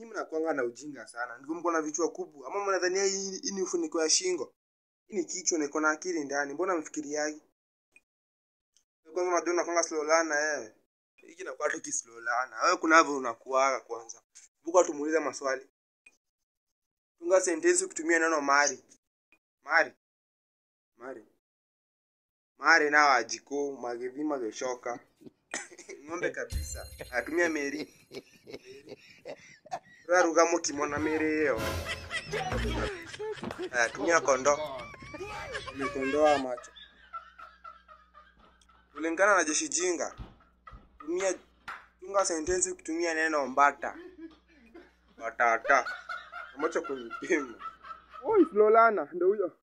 Nyinyi mnakuanga na ujinga sana. Ndivyo mko na vichwa kubwa. Ama mnadhania hii hii ni ufuniko ya shingo? Hii ni kichwa na iko na akili ndani. Mbona mfikiriagi? Kwanza unajua unakuanga slow learner wewe. Hiki nakuwa tu ki slow learner. Wewe kunavyo unakuaga kwanza. Buka tumuulize maswali. Tunga sentensi ukitumia neno mari. Mari. Mari. Mari na wajiko magevi mageshoka. Ng'ombe kabisa. Atumia meri. Raruga mukimona meri hiyo. Atumia kondo. Umekondoa macho. Kulingana na jeshi jinga. Tumia tunga sentensi ukitumia neno mbata. Batata. Ambacho kunipima. Oi, Flolana, ndio huyo.